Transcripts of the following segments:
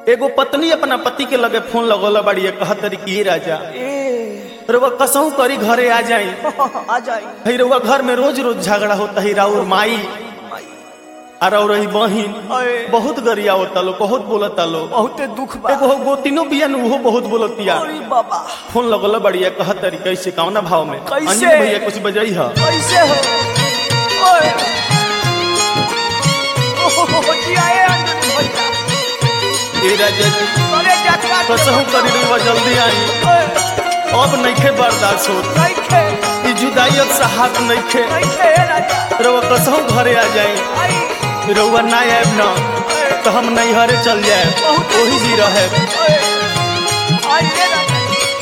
एगो पत्नी अपना पति के लगे फोन लगौला बाड़ी कहत तरी कि "ए राजा ए रउआ कसहू करी घरे आ जाई आ जाई है रउआ घर में रोज रोज झगड़ा होता है राउर माई और और रही बहिन अए। बहुत गरिया होता लो बहुत बोलता लो बहुते दुख बा एगो गोतिनो बिया न उहो बहुत बोलतिया अरे बाबा फोन लगौला बढ़िया कहत तरी कैसे कौना भाव में कैसे? अंजलि भैया कुछ बजाई है कैसे हो ओए ओहो जिया ए अंजलि भैया ए राजा जी अरे जाकरा कसहू करी रउआ जल्दी आई ओए अब नइखे बर्दाश्त होत कैखे ई जुदाई अब साहत नइखे कैखे ए राजा रउआ कसहू घरे आ जाई आई रउआ ना आएब न तो हम नैहरे चल जाए बहुत वही जी रहे ओए आई ए राजा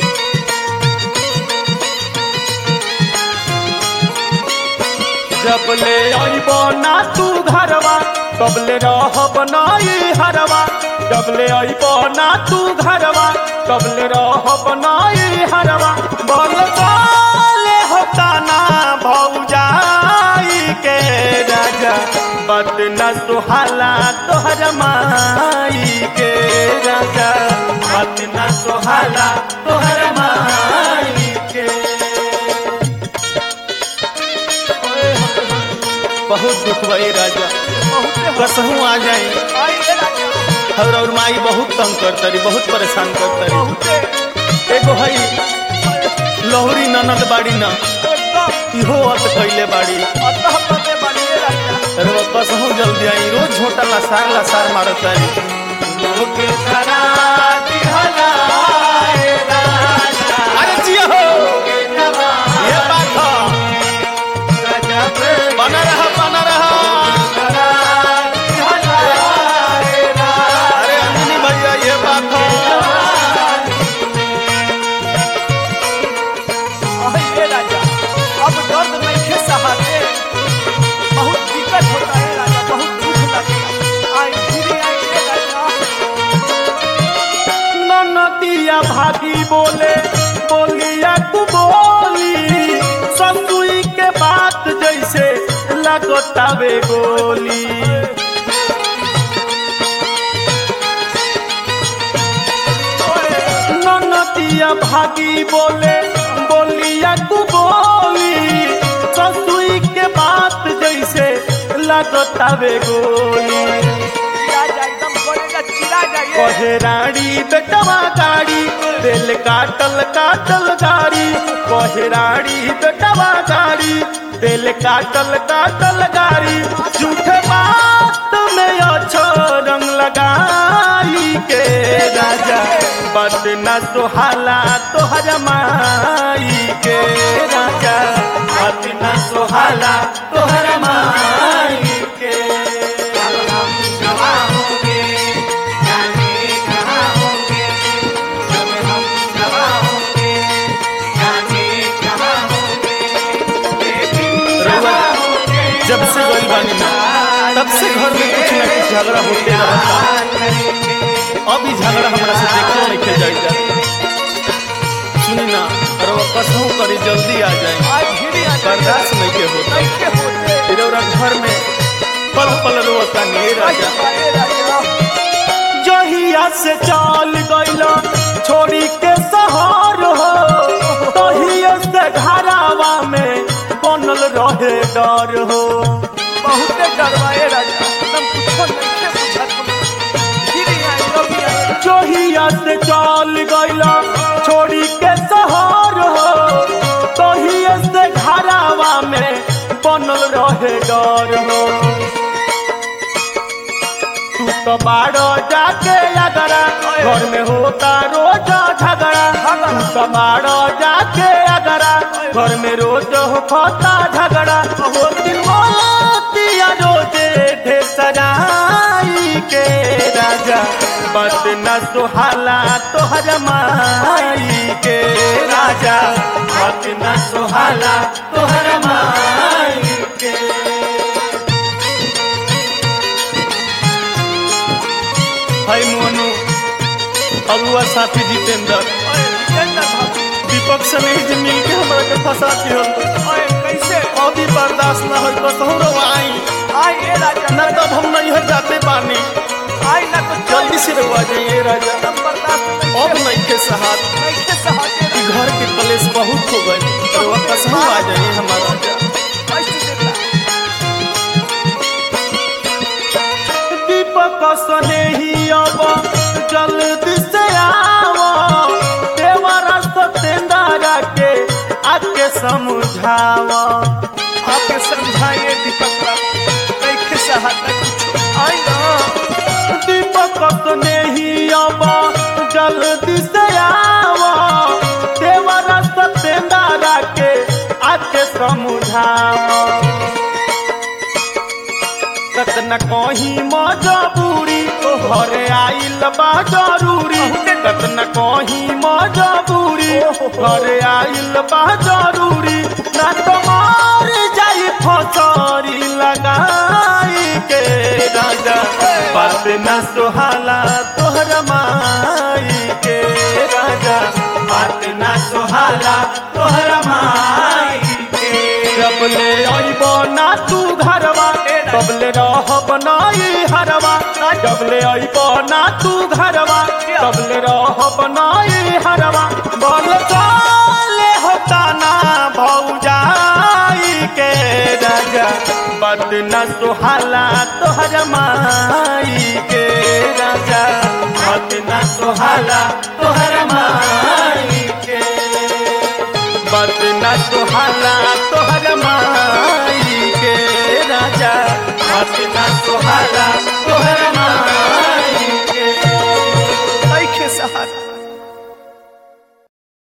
जब ले आइब ना तू घरवा तब ले रहब नाई हरवा जब ले आइब ना तू घरवा तब ले रहब नाई हरवा बोल बोले होता ना भौजाई के राजा बत न सुहाला तोहर माई के राजा बत न सुहाला तोहर माई के बहुत दुख भई राजा बहुते हो कसहू आ जाए आई ए राजा और और माई बहुत तंग करतरी बहुत परेशान करतरी बहुते एगो हई लहरी ननद बाड़ी न एकदम इहो अत कैले बाड़ी अतः पते बनी ए राजा अरे कसहू जल्दी आई रोज छोटा लसार लसार मारत तारी लोके सरा दिहला ए राजा अरे जिया हो ये बात हो बना रहा बना रहा अरे अंजनी भैया ये बात हो आई ए राजा अब दर्द नहीं खे सहाते बहुत दिक्कत होता है राजा बहुत दुख लगता आई धीरे आई ए राजा ननदिया भागी बोले बोलिया तू बोली संतुई के बात जैसे लगतावे गोली ननदिया भागी बोले बोलिया तू बोली संतुई के बात जैसे लगतावे गोली राजा एकदम करेगा चिरा जाइए कहे रानी बेटवा गाड़ी दिल काटल काटल गाड़ी कहे रानी बेटवा गाड़ी दिल काटल काटल गाड़ी झूठ बात में अच्छो रंग लगाई के राजा बद न सुहाला तोहर माई के राजा बद न सुहाला तोहर माई के रउआ जब से गई बानी ना तब से घर में कुछ ना कुछ झगड़ा होते रहता अब ही झगड़ा हमरा से देखो नहीं के जाई जा सुनी ना रउआ कसहू करी जल्दी आ जाए आई धीरे आ जाइए बर्दाश्त नहीं के होता नहीं के होते फिर रउआ घर में पल पल रोता नहीं राजा ए राजा जहिया से चाल गइला छोड़ी के सहार हो तहिया से घरावा में बनल रहे डर हो बहुते डरवाए राजा एकदम कुछो नहीं के बुझत धीरे आई रवि आई जहिया से चाल गइला छोड़ी के सहार हो तहिया से घरावा में बनल रहे डर हो तू तो बाड़ो जाके अगरा घर में होता रोज झगड़ा तू तो बाड़ो जाके अगरा घर में रोज होता झगड़ा हो दिन मोतिया रोजे ढे सजाई के राजा बत न सुहाला तोहर माई के राजा बत न सुहाला तोहर माई के भाई मोनू अरुआ साथी जितेंद्र ओए जितेंद्र बाबू दीपक से नहीं जे मिल के हमरा के फंसा दियो ओए कैसे अभी बर्दाश्त ना होई तो सहरो आई आई ए राजा ना तब हम नहीं जाते पानी आई ना तो चल जल्दी से रहुआ जाइए राजा अब बर्दाश्त नहीं अब नहीं के सहार नहीं सहाते कि घर के कलेश बहुत हो गए रहुआ कसम आ जाइए हमारा राजा कैसे देता दीपक सने ही अब जल्दी से आओ देवरा सतेंद्रा के आके समझाओ आपके समझाइए दीपक बाबू नहीं सहाता कुछ आई ना दीपक सने ही अब जल्दी से आओ देवरा सतेंद्रा के आके समझाओ कतना कहीं मजबूरी घरे आइल बा जरूरी कतना कहीं मजबूरी घरे आइल बा जरूरी ना तो मार जाई फसरी लगाई के राजा बात ना सुहाला तोहर माई के राजा बात ना सुहाला तोहर माई के जब ले अइबो ना तू घरवा तबले रहब नाई हरवा जबले अइबो ना तू घरवा तबले रहब नाई हरवा बोल चाले होता ना भौजाई के राजा बद न सुहाला तोहर माई के राजा बद न सुहाला तोहर माई के बद न सुहाला तोहर माई के राजा बद न सुहाला तोहर माई